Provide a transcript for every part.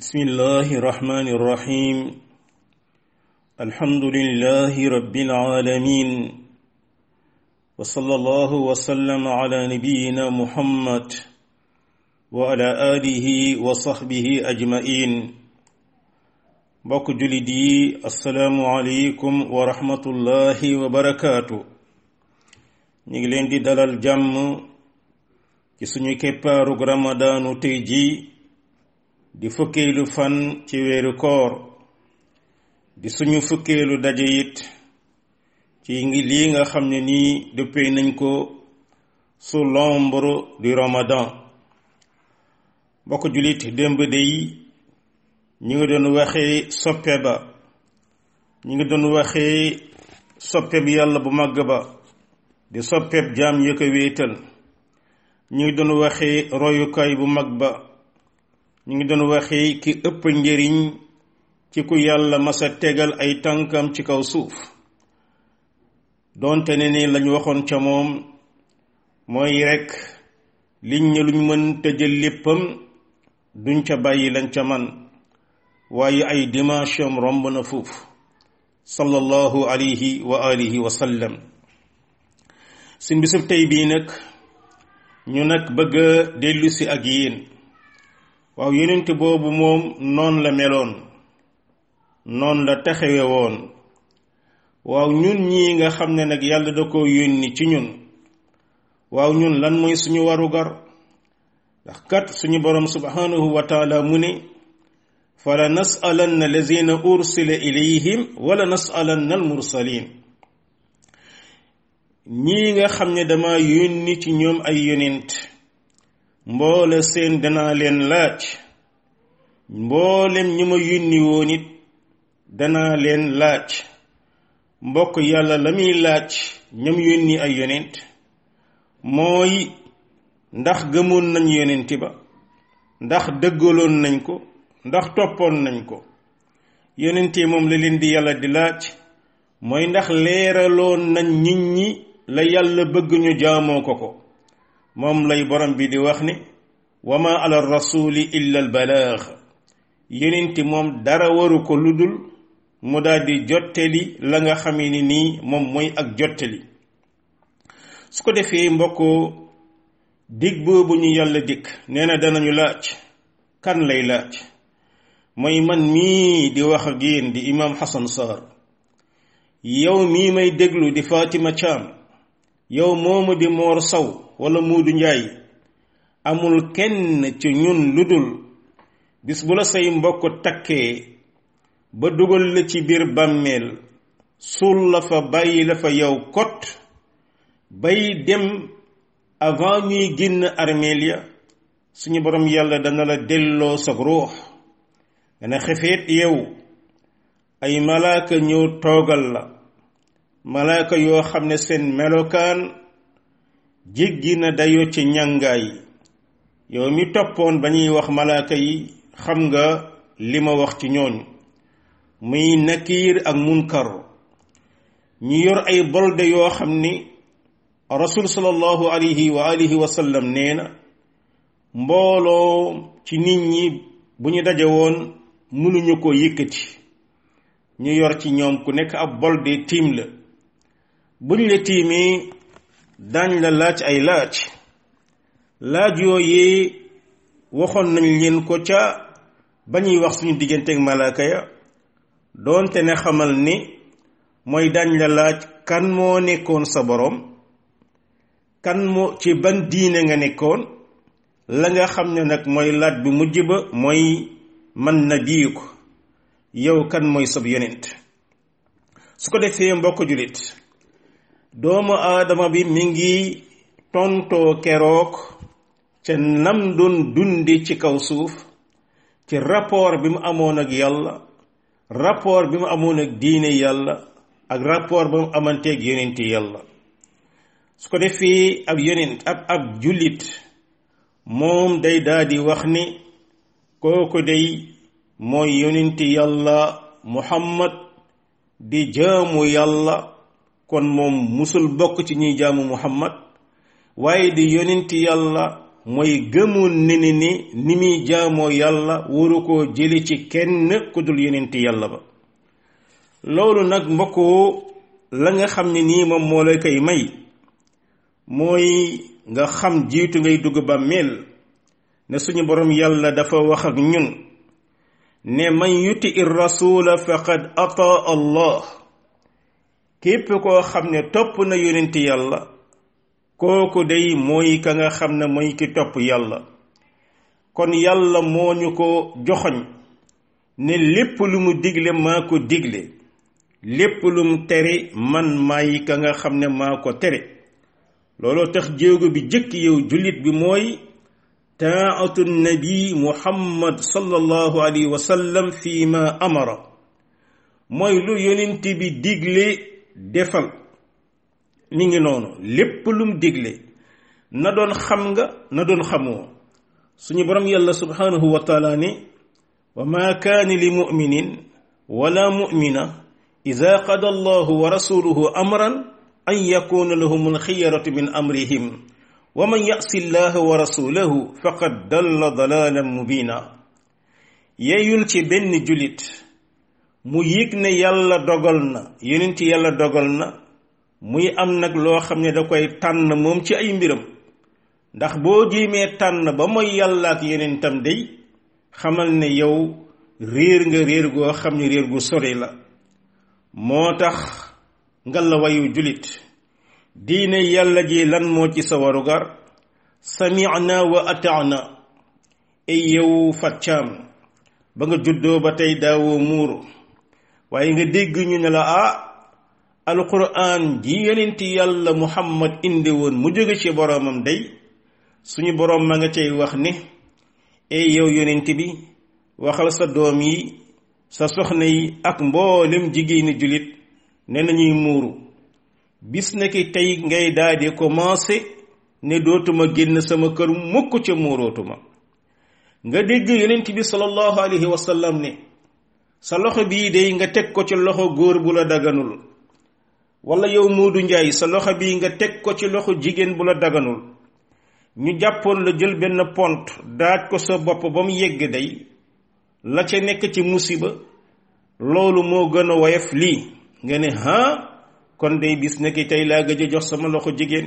بسم الله الرحمن الرحيم الحمد لله رب العالمين وصلى الله وسلم على نبينا محمد وعلى آله وصحبه أجمعين mbokk jullit yi asalaamu aleykum wa rahmatullahi wa barakaatu ñu ngi leen di dalal jàmm ci suñu keppaarug ramadaanu tey ji di fukkeelu fan ci weeru koor di suñu fukkeelu daje it ci ngi lii nga xam ne nii dëppee nañ ko sous l'ombre du ramadan mbokk jullit démb day ñu ngi doon waxee soppe ba ñu ngi doon waxee soppe bi yàlla bu màgg ba di soppeb jaam ya ko wéetal ñu ngi doon waxee royukaay bu mag ba ñu ngi doon waxee ki ëpp njëriñ ci ku yàlla masa tegal ay tànkam ci kaw suuf doonte ne ni lañu waxoon ca moom mooy rekk liñ ne luñ mën tëjal léppam duñ ca bàyyi lañ ca man waaye ay dimension romb na foofu sallallahu alayhi wa alihi wa sallam si bisub tey bii nag ñu nag bëgg a dellusi ak yéen waaw yonent boobu moom noon la meloon noon la taxawe woon waaw ñun ñii nga xam ne nag yàlla da ko yónni ci ñun waaw ñun lan mooy suñu warugar ndax kat suñu borom subhanahu wa taala mu ne fala nasalanna lazina ursila ilayhim wala nasalanna almursalin ñii nga xam ne dama yónni ci ñoom ay yonent mboole seen danaa leen laaj mboolem ñi ma yónni woon it danaa leen laaj mbokk yàlla la muy laaj ñam yónni ay yonent mooy ndax gëmoon nañ yonent ba ndax dëggaloon nañ ko ndax toppoon nañ ko yonente moom la leen di yàlla di laaj mooy ndax leeraloon nañ nit ñi la yàlla bëgg ñu jaamoo ko ko moom lay borom bi di wax ne wa ma ala rasuli illa al balaax yonente moom dara waru ko ludul mu daal di jottali la nga xamee ni nii moom mooy ak jottali su ko defee mbokk dig boobu ñu yàlla dikk nee na danañu laaj kan lay laaj mooy man mii di wax ak yéen di imam Hassan Sarr yow mii may déglu di Fatima Thiam yow moomu di Moor Saw wala Muudu Njaay amul kenn ci ñun lu dul bis bu la say mbokk takkee ba dugal la ci biir bàmmeel suul la fa bàyyi la fa yow kot bay dem avant ñuy génn armeel ya suñu borom yàlla dana la delloo sa ruux dana xefeet yow ay malaaka ñëw toogal la malaaka yoo xam ne seen melokaan jéggi na dayoo ci ñàngaay yow mi toppoon ba ñuy wax malaaka yi xam nga li ma wax ci ñooñu muy nakiir ak munkar ñu yor ay bolde yoo xam ni rasul sallallahu alayhi wa alihi wa sallam nee na mbooloo ci nit ñi bu ñu daje woon mënuñu ko yëkkati ñu yor ci ñoom ku nekk ab bol de tiim la buñ la tiimee dañ la laaj ay laaj laaj yooyee waxoon nañ leen ko ca ba ñuy wax suñu digganteeg malaaka ya doonte ne xamal ni mooy dañ la laaj kan moo nekkoon sa boroom kan moo ci ban diine nga nekkoon la nga xam ne nag mooy laaj bu mujj ba mooy man na bii ko yow kan mooy sab yonent su ko defee mbokk jullit doomu aadama bi mi ngi tontoo keroog ca nam doon dundi ci kaw suuf ci rapport bi mu amoon ak yàlla rapport bi mu amoon ak diine yàlla ak rapport ba mu amanteeg yonenti yàlla su ko defee ab yonent ab ab jullit moom day daal di wax ni kooku day mooy yonenti yàlla muhammad di jaamu yàlla kon moom musul bokk ci ñuy jaamu muhammad waaye di yonenti yàlla mooy gëmoon ne ni ni ni muy jaamoo yàlla waru koo jële ci kenn ku dul yonent yàlla ba loolu nag mbokku la nga xam ne nii moom moo lay koy may mooy nga xam jiitu ngay dugg bàmmeel ne suñu borom yàlla dafa wax ak ñun ne man yuti ir rasula faqad ata allah képp koo xam ne topp na yonent yàlla kooku day mooy ka nga xam ne mooy ki topp yàlla kon yàlla moo ñu ko joxoñ ne lépp lu mu digle maa ko digle lépp lu mu tere man maay ka nga xam ne maa ko tere looloo tax jéego bi jëkk yow jullit bi mooy taatu nabi muhammad sallallahu alayhi wa sallam fi ma amara mooy lu yonent bi digle defal mi ngi noonu lépp lum digle na doon xam nga na doon xamoo suñu borom yàlla subhanahu wa taala ne wa ma kaani li muminin wala mumina ida qada allahu wa rasuluhu amran an yakuna lahum alxiyaratu min amrihim wa man yasi llaha wa rasulahu faqad dalla dalalan mubina yeyul ci benn julit mu yëg ne yàlla dogal na yonent yàlla dogal na muy am nag loo xam ne da koy tànn moom ci ay mbiram ndax boo jiimee tànn ba mooy yàlla ak yonentam day xamal ne yow réer nga réer goo xam ne réer gu sori la moo tax nga la wayu julit diine yàlla ji lan moo ci sa warugar sami'na wa ata'na ay yow faccaam ba nga juddoo ba tey daawoo muuru waaye nga dégg ñu ne la ah alquran ji yonent yàlla muhammad indi woon mu jóge ci boroomam day suñu boroom ma nga cay wax ne ey yow yonent bi waxal sa doom yi sa soxna yi ak mboolem jigéeni jullit ne nañuy muuru bis na ki tey ngay daldi commencé ne dootuma génn sama kër mukk ca muurootuma nga dégg yonent bi sallallahu alayhi wa sallam ne sa loxo bii day nga teg ko ci loxo góor bu la daganul wala yow Moodu Njaay sa loxo bii nga teg ko ci loxo jigéen bu la daganul ñu jàppoon la jël benn pont daaj ko sa bopp ba mu yegg day la ca nekk ci musiba loolu moo gën a woyof lii nga ne ha kon day bis nekk tey laa gëj a jox sama loxo jigéen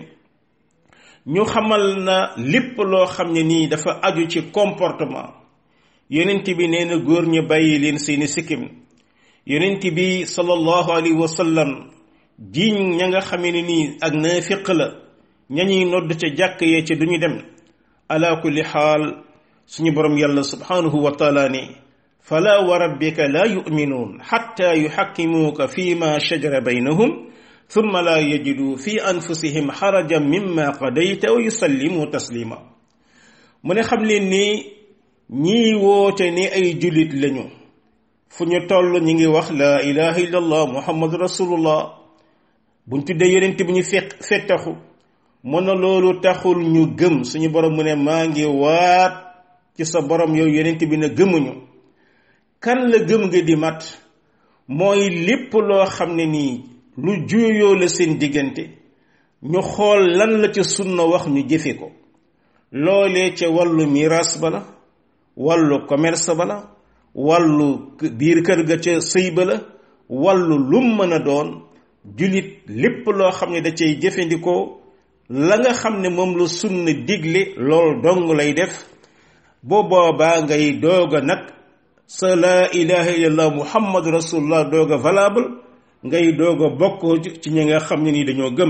ñu xamal na lépp loo xam ne nii dafa aju ci comportement yonent bi nee na góor ñu bàyyi leen seeni sikkim yonent bi sallallahu alayhi wa sallam jiiñ ña nga xamee ne nii ak naafiq la ña ñuy nodd ca jàkk yee ca duñu dem ala kulli xaal suñu borom yàlla subhanahu wa taala ne fala wa rabbika la yuminuun xatta yuxakkimuuka fi ma shajara baynahum thumma la yajidu fi anfusihim xarajan mimma qadayta wa yusallimu taslima mu ne xam leen ni ñii woote ne ay jullit lañu fu ñu toll ñi ngi wax la ilaha illallah muhammadu rasulullah buñ tuddee yonent bi ñu fekk fettaxu mën na loolu taxul ñu gëm suñu borom mu ne maa ngi waat ci sa borom yow yonent bi ne gëmuñu kan la gëm nga di mat mooy lépp loo xam ne nii lu juuyoo la seen diggante ñu xool lan la ca sunna wax ñu jëfe ko loolee ca wàllu miraas ba la wàllu commerce ba la wàllu biir kër ga ca sëy ba la wàllu lum mën a doon julit lépp loo xam ne da cay jëfandikoo la nga xam ne moom la sunna digle lool dong lay def boo boobaa ngay doog a nag sa laa ilaha illallah muhammadu rasulullah doog a valable ngay doog a bokk ci ñi nga xam ne ni dañoo gëm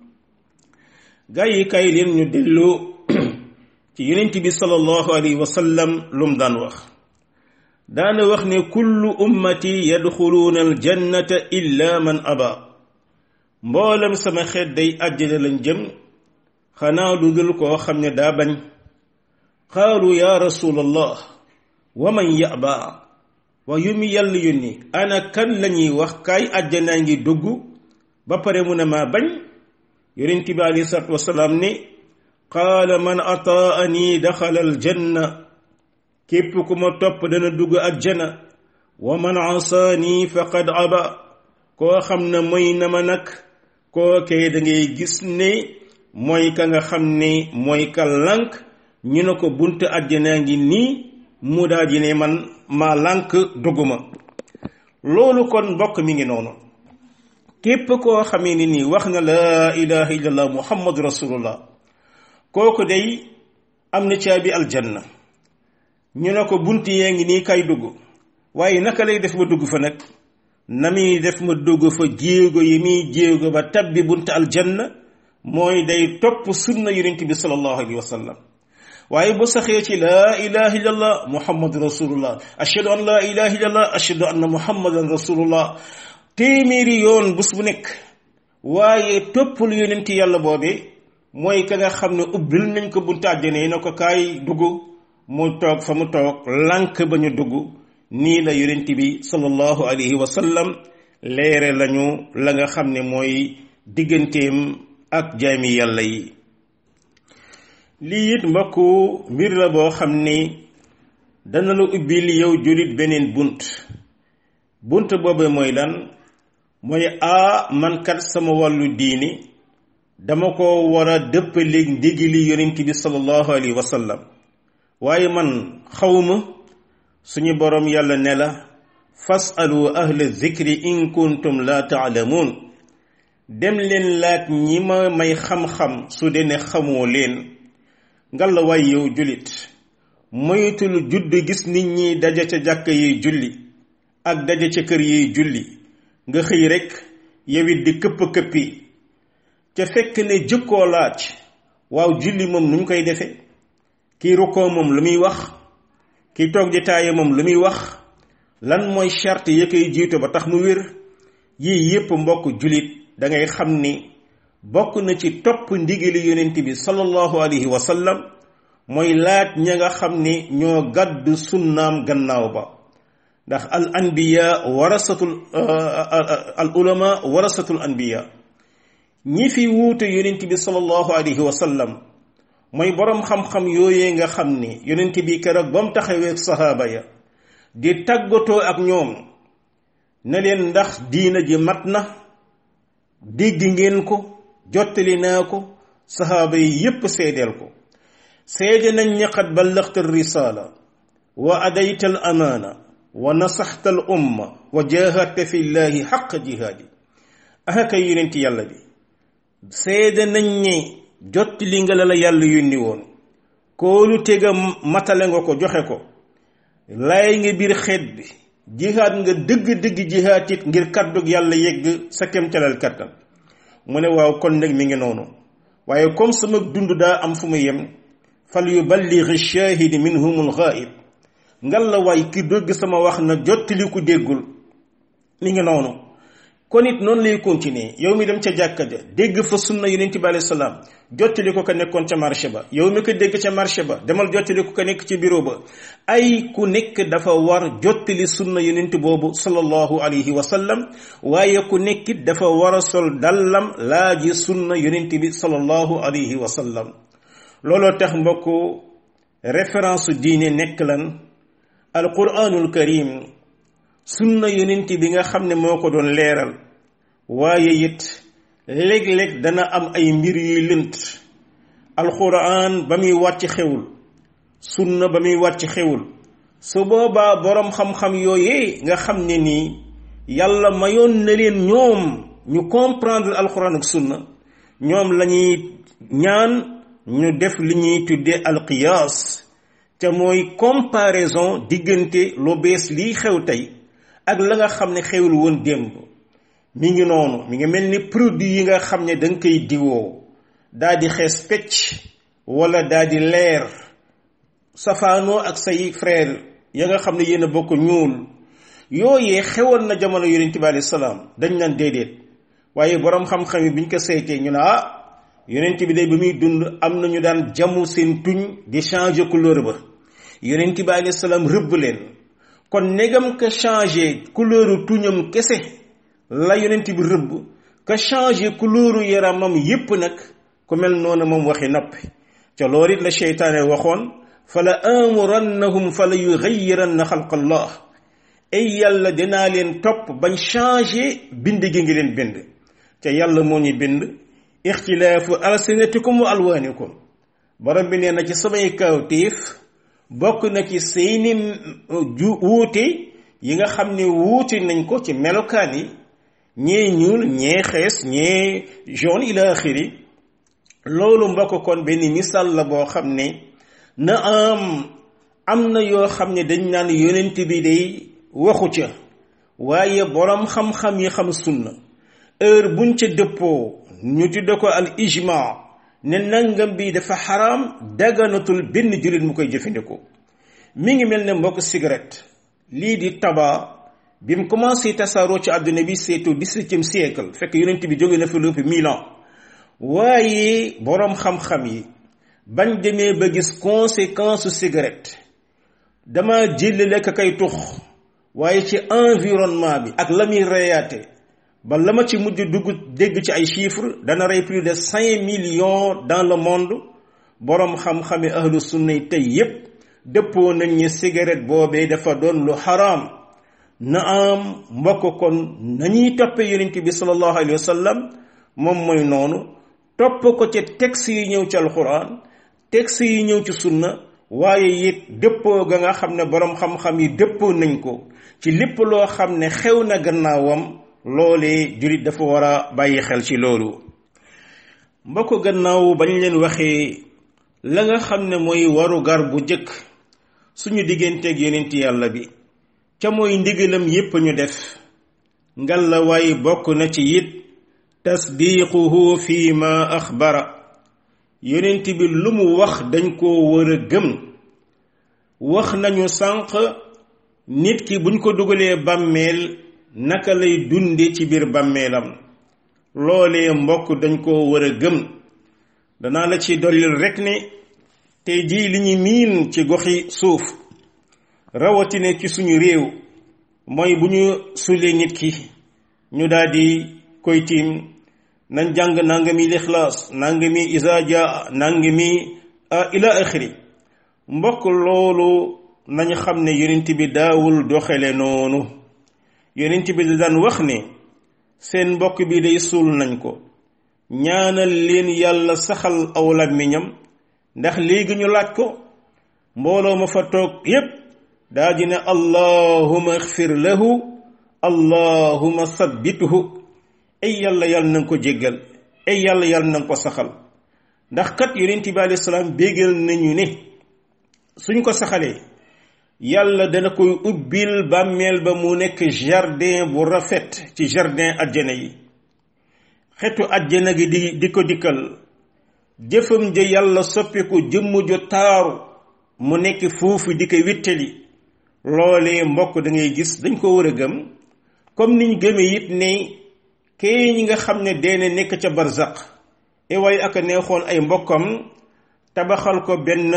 gaa yi kay leen ñu dellu ci yonent bi sallallahu alayhi wa sallam lum daan wax daana wax ne kullu ummati yadxuluuna aljannata illa man aba mboolem sama xeet day àjjana lañ jëm xanaa lu dul koo xam ne daa bañ qaalu ya rasulallah wa man yaba wa yu mi yàlla yónni ana kan lañuy wax kaay àjjanaa ngi dugg ba pare mu ne maa bañ yonent bi alayhi salaatu wasalaam ne qaala man ataani daxala aljanna képp ku ma topp dana dugg àjjana wa man asaani faqad aba koo xam ne mooy na ma nag koo kay da ngay gis ne mooy ka nga xam ne mooy ka lànk ñu ne ko buntu àjjanaa ngi nii mu daa ji ne man maa lànk dugguma loolu kon mbokk mi ngi noonu képp koo xamee ni nii wax na laa ilaha illallah muhammadu rasulullah kooku day am na caabi aljanna ñu ne ko bunt yee ngi nii kay dugg waaye naka lay def ba dugg fa nag na muy def ma dugg fa jéego yi muy jéego ba tabbi bunt aljanna mooy day topp sunna yonent bi sallallahu alayhi wa sallam waaye bu saxee ci laa ilaha illallah muhammadu rasulullah ashhadu an laa ilaha illallah ashhadu anna muhammadan rasulullah téeméeri yoon bés bu nekk waaye toppul yonent yàlla boobe mooy ka nga xam ne ubbil nañ ko buntu àjjana yi na ko kaay dugg mu toog fa mu toog lànk ba ñu dugg nii la yonent bi sallallahu alayhi wa sallam leere lañu la nga xam ne mooy digganteem ak jaami yàlla yi lii it mbokku mbir la boo xam ni dana la ubbil yow julit beneen bunt bunt boobu mooy lan mooy a man kat sama wàllu diini dama ko war a dëppaleeg ndigili yonent bi sallallahu alayhi wa sallam waaye man xawma suñu boroom yàlla ne la fasalu ahla zikri in kuntum la taalamuun dem leen laaj ñi ma may xam-xam su dee ne xamoo leen ngalla waay yow jullit moytul judd gis nit ñi daja ca jàkk yi julli ak daja ca kër yi julli nga xëy rekk yowit di këpp-këppi ca fekk ne jëkkoo laaj waaw julli moom nu ñu koy defe kii rukkoo moom lu muy wax kii toog di taaye moom lu muy wax lan mooy charte ya koy jiito ba tax mu wér yii yépp mbokk jullit da ngay xam ni bokk na ci topp ndigali yonent bi sallallahu alayhi wa sallam mooy laaj ña nga xam ni ñoo gàddu sunnaam gannaaw ba ndax al anbiya warasatul al ulama warasatul anbiya ñi fi wuute yonent bi sallallahu alayhi wa sallam mooy boroom xam-xam yooyee nga xam ni yonent bi keroog ba mu taxawee sahaaba ya di tàggatoo ak ñoom ne leen ndax diina ji mat na dégg ngeen ko jottali naa ko sahaaba yi yépp seedeel ko seede nañ ñi qad ballaxta risala wa adayta al amaana wa nasaxta al umma wa jahadta fi llahi xaq jihaadi aka kay yonent yàlla bi seede nañ ne jottali nga la la yàlla yónni woon koolu tega matale nga ko joxe ko lay nga biir xeet bi jihaad nga dëgg-dëgg jihaad it ngir kàddug yàlla yegg sa kemtalal kattan mu ne waaw kon nag mi ngi noonu waaye comme sama dund daa am fu mu yem fal yuballigh shahidi minhumul ghaib ngal la waay ki dégg sama wax na jottali ku déggul mi ngi noonu kon it noonu lay continuer yow mi dem ca jàkka ja dégg fa sunna yonent bi alayhi salaam jottali ko ka nekkoon ca marché ba yow mi ko dégg ca marché ba demal jottali ko ka nekk ci bureau ba ay ku nekk dafa war jottali sunna yonent boobu sallallahu alayhi wa sallam waaye ku nekkit dafa war a sol dallam laaji sunna yonent bi sallallahu alayhi wa sallam looloo tax mbokku référence diine nekk lan alquranul karim sunna yonent bi nga xam ne moo ko doon leeral waaye it léeg-léeg dana am ay mbir yuy lënt alquran ba muy wàcc xewul sunna ba muy wàcc xewul su boobaa boroom xam-xam yooyee nga xam ne nii yàlla mayoon na leen ñoom ñu comprendre alquran ak sunna ñoom lañuy ñaan ñu def li ñuy tuddee alqiyaas te mooy comparaison diggante lu bees lii xew tey ak la nga xam ne xewul woon démb mi ngi noonu mi ngi mel ni produit yi nga xam ne da nga koy diwoo daa di xees pecc wala daa di leer safaanoo ak say frère ya nga xam ne yéen a bokk ñuul yooyee xewoon na jamono yonent bi alayhi salaam dañ naan déedéet waaye boroom xam-xam yi bi ñu ko saytee ñu ne ah yonent bi day ba muy dund am na ñu daan jamu seen tuñ di changer couleur ba yonent bi alayhi salaam rëbb leen kon negam ka changé couleuru tuñam kese la yonent bi rëbb ka changé couleuru yaramam yépp nag ku mel noonu moom waxi noppi ca loolu it la cheytaane waxoon fala amurannahum fala yugayiranna xalqa allah ay yàlla dinaa leen topp bañ changé bind gi ngi leen bind ca yàlla moo ñu bind ixtilaafu alsinatikum wa alwaanikum borom bi nee na ci samay kawtéef bokk na ci seeni ju wuute yi nga xam ne wuute nañ ko ci melokaan yi ñee ñuul ñee xees ñee jaune ila axiri loolu mbokk kon benn misaal la boo xam ne na am am na yoo xam ne dañ naan yonent bi day waxu ca waaye boroom xam-xam yi xam sunna heure buñ ca dëppoo ñu tudde ko al ijma ne nangam bi dafa xaraam daganatul benn jullit mu koy jëfandikoo mi ngi mel ne mbokk cigarette lii di tabac bi mu commencé tasaaroo ci àdduna bi c'est au dix-septième siècle fekk yonent bi jóge na fi lu ëpp mille ans waaye boroom xam-xam yi bañ demee ba gis conséquence su cigarette dama jël lekk kay tux waaye ci environnement bi ak la muy reyaate ba la ma ci mujj dugg dégg ci ay chiffres dana rey plus de cinq millions dans le monde boroom xam-xami ahlu sunna yi tey yépp dëppoo nañ ñi cigarette boobee dafa doon lu xaraam na am mbokk kon nañuy toppe yonent bi sallallahu alayhi wa sallam moom mooy noonu topp ko ci texte yi ñëw ci alquran texte yi ñëw ci sunna waaye it dëppoo ga nga xam ne boroom xam-xam yi dëppoo nañ ko ci lépp loo xam ne xew na gannaawam loolee jullit dafa war a bàyyi xel ci loolu mbokk gannaaw bañ leen waxee la nga xam ne mooy waru gar bu jëkk suñu digganteeg yonent yàlla bi ca mooy ndigalam yépp ñu def ngal la waaye bokk na ci it tasdiquhu fi ma axbara yonent bi lu mu wax dañ koo war a gëm wax nañu sànq nit ki buñ ko dugalee bàmmeel naka lay dunde ci biir bàmmeelam loolee mbokk dañ koo war a gëm danaa la ci dollil rekk ne tey jii li ñu miin ci goxi suuf rawatine ci suñu réew mooy bu ñu sulee nit ki ñu daldi koy tiim nañ jàng nangami lixlaas nangami isaaja nangami ila axiri mbokk loolu nañ xam ne yonent bi daawul doxale noonu yonent bi da daan wax ne seen mbokk bi day suul nañ ko ñaanal leen yàlla saxal aw làmmiñam ndax léegi ñu laaj ko mbooloo ma fa toog yépp daa di ne allahuma xfir lahu allahuma sabbituhu ay yàlla yàlla na nga ko jéggal ay yàlla yàlla na nga ko saxal ndax kat yonent bi alayhi salaam béggal nañu ne suñ ko saxalee yàlla dana koy ubbil bàmmeel ba mu nekk jardin bu rafet ci jardin ajjana yi xetu ajjana gi di di ko dikkal jëfam ja yàlla soppiku jëmm ju taaru mu nekk foofu di ko wittali loolee mbokk da ngay gis dañ ko war a gëm comme niñ gëmee it ne kee ñi nga xam ne deene nekk ca barzaq e waaye ak a neexoon ay mbokkam tabaxal ko benn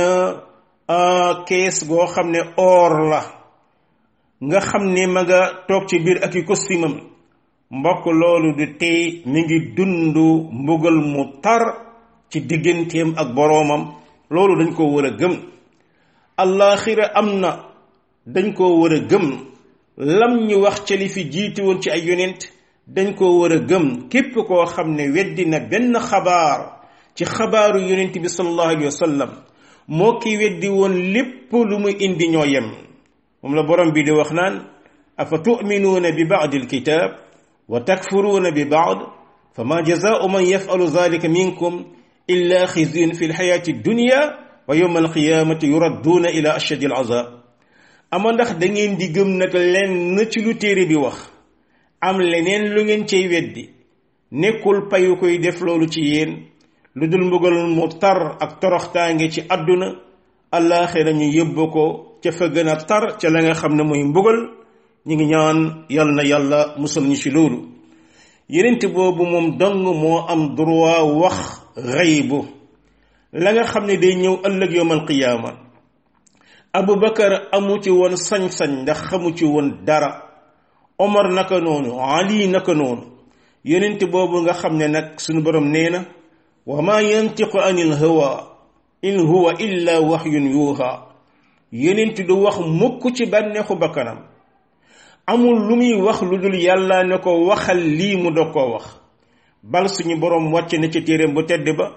kees goo xam ne or la nga xam ne ma nga toog ci biir ak i kostimam mbokk loolu du tey mi ngi dund mbugal mu tar ci digganteem ak boroomam loolu dañ ko war a gëm allaaxira am na dañ ko war a gëm lam ñu wax ca li fi jiiti woon ci ay yonent dañ ko war a gëm képp koo xam ne weddi na benn xabaar ci xabaaru yonent bi sallallahu alayhi wa sallam moo ki weddi woon lépp lu mu indi ñoo yem moom la borom bi di wax naan afa tuminuuna bi baadi alkitab wa takfuruuna bi baad fa ma jazaau man yafalu zalika minkum illa xizyun fi lxayaati dunya wa yowma alqiyamati yuradduuna ila ashadi alazab ama ndax da ngeen di gëm nag lenn ci lu téere bi wax am leneen lu ngeen cay weddi nekkul payu koy def loolu ci yéen lu dul mbugal mu tar ak toroxtaange ci àdduna allaaxira ñu yóbbu ko ca fa gën a tar ca la nga xam ne mooy mbugal ñu ngi ñaan yal na yàlla musal ñu ci loolu yenent boobu moom dong moo am droit wax xaybu la nga xam ne day ñëw ëllëg yowmal qiyaama abu bakar amu ci woon sañ-sañ ndax xamu ci woon dara omar naka noonu ali naka noonu yenent boobu nga xam ne nag suñu borom nee na wa ma yantiqu anil hawa in huwa illa waxyun yuuxa yenent du wax mukk ci bànneexu bakkanam amul lu muy wax lu dul yàlla ne ko waxal lii mu dog koo wax bal suñu borom wàcc na ci téeréem bu tedd ba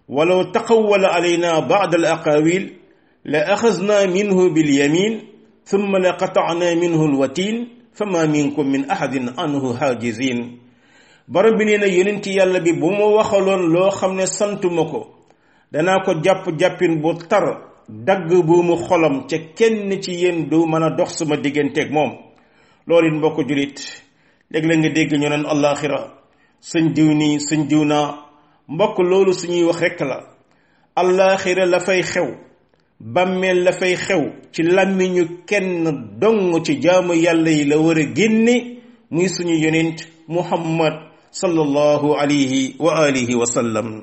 walaw taqawwala alayna ba'd al aqawil la axasna minhu bil yamin thumma la qata'na minhu al watin fama minkum min ahadin anhu hajizin borom bi nee na yonent yàlla bi bu ma waxaloon loo xam ne santuma ko danaa ko jàpp-jàppin bu tar dagg bu mu xolam ca kenn ci yéen du mën a dox sama digganteeg moom loolu it mbokk julit léeg-léeg nga dégg ñu naan allaxira sëñ diw nii sëñ diw naa mbokk loolu suñuy wax rekk la allaxira la fay xew bàmmeel la fay xew ci làmmiñu kenn dong ci jaamu yàlla yi la war a génne muy suñu yonent muhammad sallallahu alayhi wa alihi wa sallam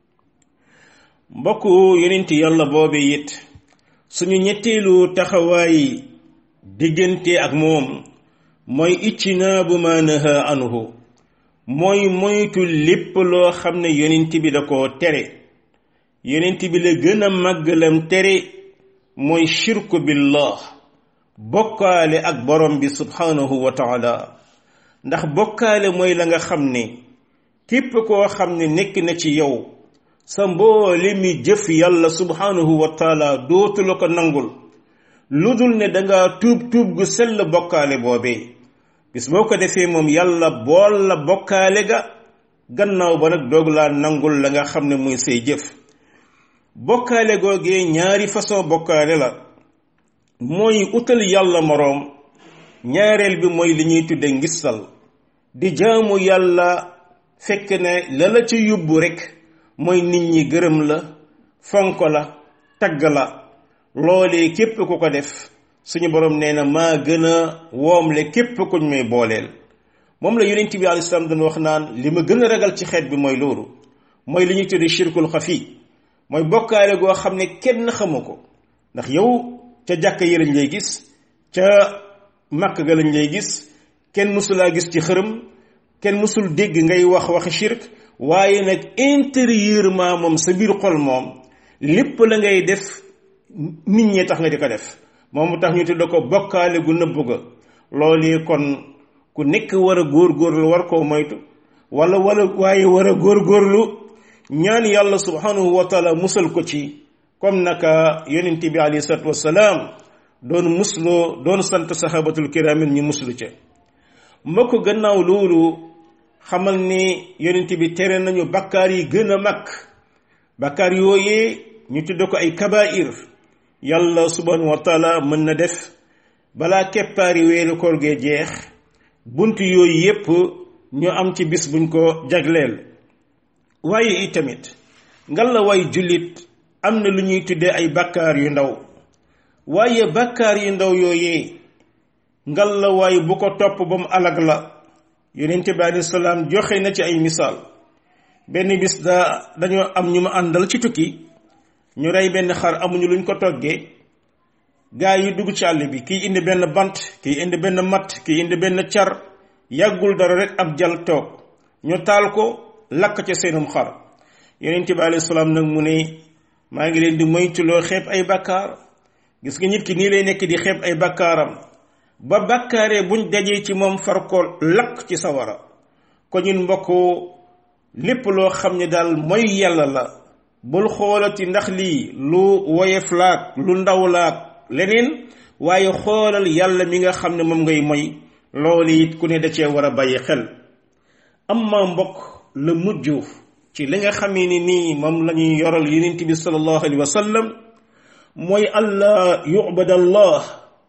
mbokk yonent yàlla boobe it suñu ñetteelu taxawaay diggante ak moom mooy iccinaabu ma naha anhu mooy moytu lépp loo xam ne yonent bi da koo tere yonent bi la gën a màggalam tere mooy shirku billah bokkaale ak borom bi subhanahu wa taala ndax bokkaale mooy la nga xam ne képp koo xam ne nekk na ci yow sa mboole mi jëf yàlla subhanahu wa taala dootu la ko nangul lu dul ne danga tuub tuub gu sell bokkaale boobee bis boo ko defee moom yàlla bool la bokkaale ga gannaaw ba nag doog laa nangul la nga xam ne muy say jëf bokkaale googee ñaari façon bokkaale la mooy utal yàlla moroom ñaareel bi mooy li ñuy tudde ngistal di jaamu yàlla fekk ne la la ci yóbbu rekk mooy nit ñi gërëm la fonk la tagg la loolee képp ku ko def suñu borom nee na maa gën a woomle képp kuñ may booleel moom la yonent bi alayhi salaam dañ wax naan li ma gën a ragal ci xeet bi mooy loolu mooy li ñuy tudde shirkul xafi mooy bokkaale goo xam ne kenn xamu ko ndax yow ca jàkka yi lañ lay gis ca màkk ga lañ lay gis kenn mësulaa gis ci xërëm kenn mësul dégg ngay wax waxi shirk waaye nag intérieurement moom sa biir xol moom lépp la ngay def nit ñee tax nga di ko def moom mu tax ñu tudd ko bokkaale gu nëbb ga loolu kon ku nekk war a góorgóorlu war koo moytu wala wala waaye war a góorgóorlu ñaan yàlla subhanahu wa taala musal ko ci comme naka yonent bi alayhi salatu wasalaam doon musloo doon sant sahabatul kiraamin ñu muslu ca ma ko gannaaw loolu xamal ni yonent bi tere nañu bakkaar yi gën a mag bakkaar yooyee ñu tudd ko ay kabair yàlla subhanahu wa taala mën na def balaa keppaari weeru koor gee jeex bunt yooyu yépp ñu am ci bis buñ ko jagleel waaye itamit ngal la way jullit am na lu ñuy tuddee ay bakkaar yu ndaw waaye bakkaar yu ndaw yooyee ngal la waaye bu ko topp ba mu alag la yonente bi alayhi salaam joxe na ci ay misaal benn bis daa dañoo am ñu ma àndal ci tukki ñu rey benn xar amuñu luñ ko toggee gaa yi dugg ci àll bi kii indi benn bant kii indi benn matt kii indi benn car yàggul dara rek ab jal toog ñu taal ko lakk ca seenum xar yonent bi alayhi salaam nag mu ne maa ngi leen di moytuloo xeeb ay bakkaar gis nga nit ki nii lay nekk di xeeb ay bakkaaram ba bakkaaree buñ dajee ci moom far ko lakk ci sawara ko ñun mbokk lépp loo xam ne daal mooy yàlla la bul xoolati ndax lii lu woyef laak lu ndaw laak leneen waaye xoolal yàlla mi nga xam ne moom ngay moy loolu it ku ne da cee war a bàyyi xel amma mbokk la mujj ci li nga xamee ni nii moom la ñuy yoral yonent bi sallallahu alayhi wa sallam mooy allah yubad allah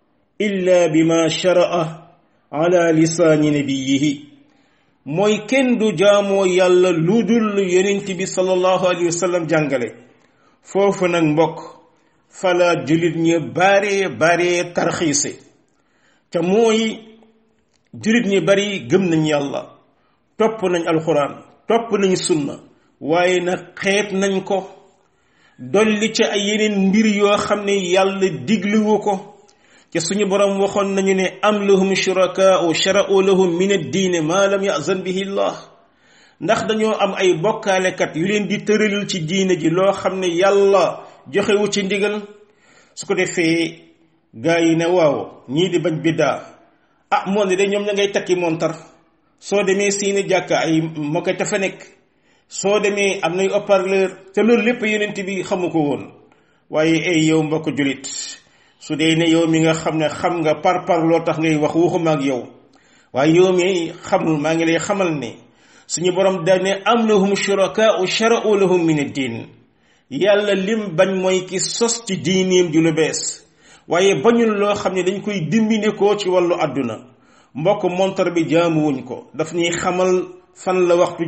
illa bima sharaa ala lisaani nabiyihi mooy kenn du jaamoo yàlla lu dul yonent bi sallallahu alayhi wa sallam jàngale foofu nag mbokk fala jullit ñi bare bare tarxiise te mooy jullit ñi bari gëm nañ yàlla topp nañ alxuraan topp nañ sunna waaye nag xeet nañ ko dolli ci ay yeneen mbir yoo xam ne yàlla digluwu ko te suñu borom waxoon nañu ne am lahum shurakaau shara'u lahum min ad-diine ma lam yazan bihi llah ndax dañoo am ay bokkaalekat yu leen di tëralil ci diine ji loo xam ne yàlla joxewu ci ndigal su ko defee gaa yi ne waaw ñii di bañ biddaa ah moo ne de ñoom ña ngay takki montar soo demee siini jàkk ay mokkete fa nekk soo demee am nay haut-parleur te loolu lépp yonent bi xamu ko woon waaye ay yow mbokk julit su dee ne yow mi nga xam ne xam nga par par loo tax ngay wax waxuma ak yow waaye yow mi xamul maa ngi lay xamal ne suñu borom da ne am lahum shurakaa'u shara'u lahum min ad-din yàlla lim bañ mooy ki sos ci diineem ju lu bees waaye bañul loo xam ne dañ koy dimbine ko ci wàllu àdduna mbokk montar bi jaamuwuñ ko daf ñuy xamal fan la waxtu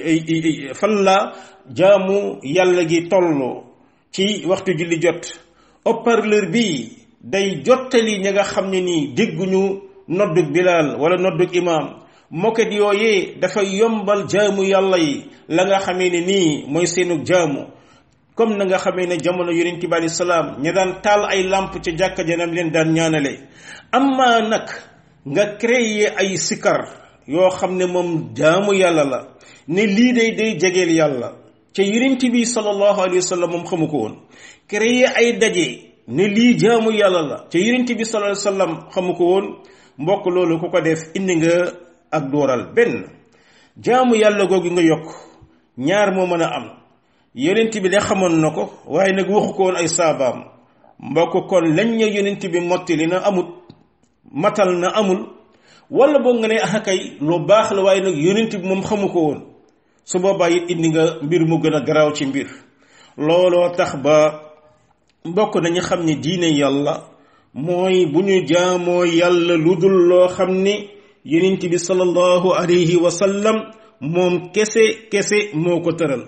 fan la jaamu yàlla gi tolloo ci waxtu julli jot haut-parleur bi day jottali ña nga xam ne nii dégguñu noddug bilaal wala noddug imaam moket yooyee dafa yombal jaamu yàlla yi la nga xamee ne nii mooy seenug jaamu comme na nga xamee ne jamono yonent bi alei salaam ña daan taal ay làmp ca jàkka janam leen daan ñaanale amma nag nga créer ay sikar yoo xam ne moom jaamu yàlla la ne lii day day jegeel yàlla ca yonent bi sallallahu alayhi wa sallam moom xamu ko woon créer ay daje ne lii jaamu yàlla la ca yonent bi sallallahu alayhi wa sallam xamu ko woon mbokk loolu ku ko def indi nga ak dooral benn jaamu yàlla googu nga yokk ñaar moo mën a am yonent bi de xamoon na ko waaye nag waxu ko woon ay saabaam mbokk kon lañ ña yonent bi mottali na amut matal na amul wala boog nga ne ah kay lu baax la waaye nag yonent bi moom xamu ko woon su boobaa it indi nga mbir mu gën a garaaw ci mbir looloo tax ba mbokk nañu xam ne diine yàlla mooy bu ñu jaamoo yàlla lu dul loo xam ni yonent bi sallallahu alayhi wa sallam moom kese kese moo ko tëral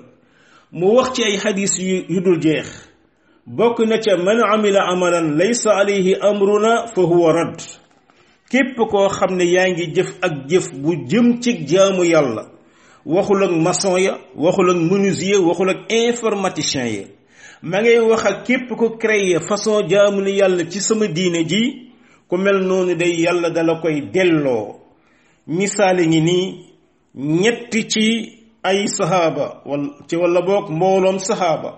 mu wax ci ay xadis yu yu dul jeex bokk na ca man amila amalan laysa alayhi amruna fa huwa radd képp koo xam ne yaa ngi jëf ak jëf bu jëm ci jaamu yàlla waxul ak maçon ya waxul ak menuisier waxul ak informaticien ya ma ngay wax ak képp ko créer façon jaamu ni yàlla ci sama diine ji ku mel noonu day yàlla dala koy delloo misaali ngi nii ñetti ci ay sahaaba wal ci walla boog mbooloom sahaaba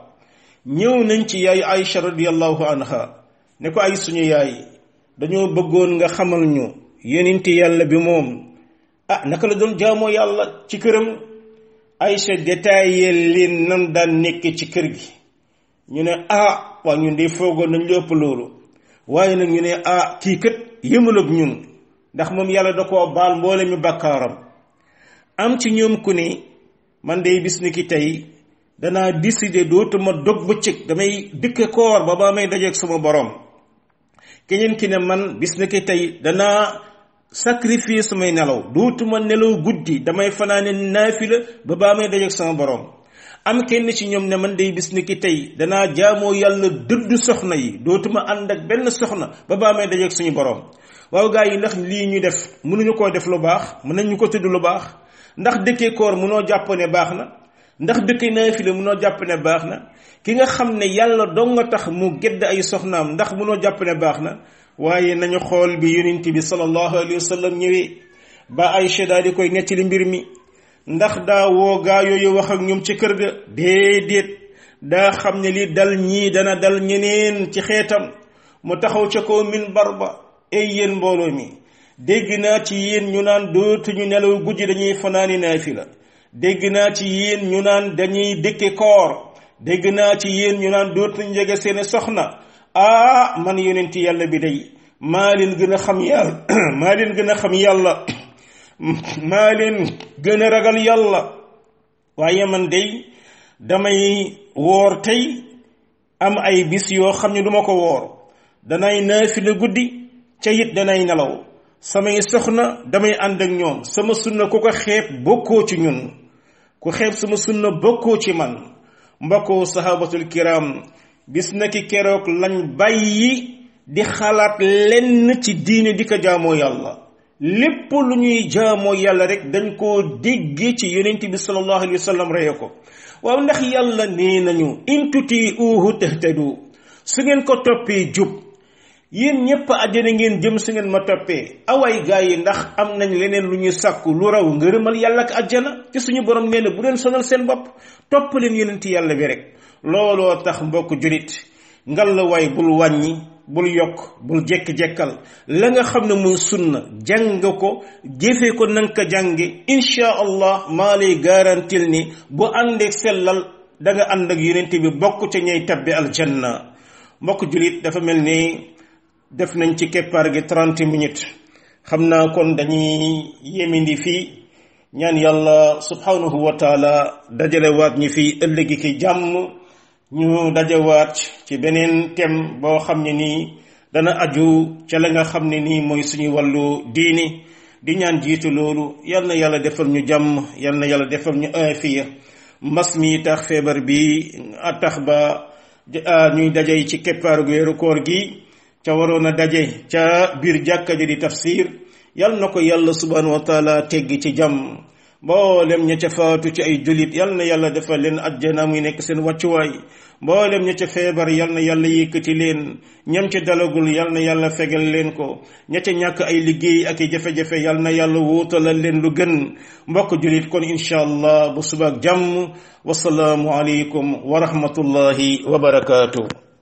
ñëw nañ ci yaay Aïcha radiyallahu anha ne ko ay suñu yaay dañoo bëggoon nga xamal ñu yonent yàlla bi moom ah naka la doon jaamoo yàlla ci këram Aïcha détaillé leen nan daan nekk ci kër gi ñu ne ah waa ñun de foogoon nañ lépp loolu waaye nag ñu ne ah kii kat yëmul ak ñun ndax moom yàlla da koo baal mboole mi bàkkaaram am ci ñoom ku ne man day bis ni ki tey danaa décider dootuma dog bëccëg damay dëkk koor ba ba may dajeeg sama borom keneen ki ne man bis ni ki tey danaa sacrifier samay nelaw dootuma nelaw guddi damay fanaane naafila ba baa may dajeeg sama borom am kenn ci ñoom ne man day bis ni ki tey danaa jaamoo yàlla dëdd soxna yi dootuma ànd ak benn soxna ba baa may dajeeg suñu borom waaw gaa yi ndax lii ñu def mënuñu koo def lu baax mën nañu ko tudd lu baax ndax dëkkee koor mënoo jàpp ne baax na ndax dëkkee naafila mënoo jàpp ne baax na ki nga xam ne yàlla dong nga tax mu gedd ay soxnaam ndax mënoo jàpp ne baax na waaye nañu xool bi yonent bi sallallahu alayhi wa sallam ñëwee ba Aïcha daal di koy nettali mbir mi ndax daa woo gaa yooyu wax ak ñoom ci kër ga déedéet daa xam ne li dal ñii dana dal ñeneen ci xeetam mu taxaw ca kaw minbar ba ay yéen mbooloo mi dégg naa ci yéen ñu naan dootuñu nelaw guddi dañuy fanaani naafila dégg naa ci yéen ñu naan dañuy dëkke koor dégg naa ci yéen ñu naan dootuñu jege seeni soxna ah man yonent yàlla bi day maa leen gën a xam yàlla maa leen gën a xam yàlla maa leen gën a ragal yàlla waaye man day damay woor tey am ay bis yoo xam ne duma ko woor danay naafila guddi ca it danay nelaw samay soxna damay ànd ak ñoom sama sunna ku ko xeeb bokkoo ci ñun ku xeeb sama sunna bokkoo ci man mbokkoo sahabatul kiram bis na ki keroog lañ bàyyi di xalaat lenn ci diine di ko jaamoo yàlla lépp lu ñuy jaamoo yàlla rek dañ koo déggee ci yonent bi sallallahu alayhi wa sallam reye ko waaw ndax yàlla nee nañu in tutiuhu tahtadu su ngeen ko toppee jub yéen ñépp àjjana ngeen jëm su ngeen ma toppee awaay gaa yi ndax am nañ leneen lu ñuy sàkku lu raw ngërëmal yàlla ak àjjana ci suñu borom nee na bu leen sonal seen bopp topp leen yonent yàlla bi rek looloo tax mbokk julit ngal la waay bul wàññi bul yokk bul jekk-jekkal la nga xam ne muy sunna jàng ko jëfe ko nanga ko jànge insha allah maa lay garantil ni bu àndeek sellal da nga ànd ak yonent bi bokk ca ñay tabbi aljanna mbokk julit dafa mel ni def nañ ci keppaar gi trente minutes xam naa kon dañuy yemindi fii ñaan yàlla subhanahu wa taala dajalewaat ñi fi ëllëgi ki jàmm ñu dajawaat ci beneen thème boo xam ne nii dana aju ca la nga xam ne nii mooy suñu wàllu diini di ñaan jiitu loolu yal na yàlla defal ñu jàmm yal na yàlla defal ñu aafiya mbas mi tax feebar bi a tax ba ñuy daje ci keppaaru weeru koor gi ca waroon a daje ca biir jàkka ji di tafsir yal na ko yàlla subhanahu wa taala teggi ci jàmm mboolem ña ca faatu ci ay julit yal na yàlla defal leen ajjana muy nekk seen wàccuwaay mboolem ña ca feebar yal na yàlla yëkkati leen ñam ca dalagul yal na yàlla fegal leen ko ña ca ñàkk ay liggéey ak i jafe-jafe yal na yàlla wuutalal leen lu gën mbokk julit kon incha allah bu subaak jàmm wasalaamu aleykum wa rahmatullahi wa barakaatu